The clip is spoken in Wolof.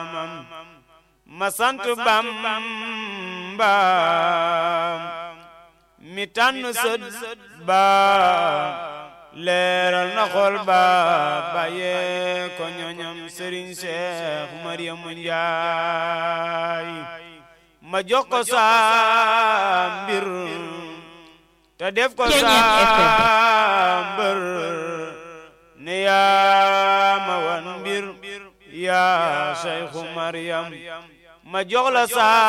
ma sant Bamba mi tànn sët ba leeral na xol ba bàyyee ko ñoñam sëriñ Seex Mariamu Njaay ma jox ko sa mbir te def ko sa mbër ne yaa ma wan mbir yaa Seexu Mariam ma jox la sa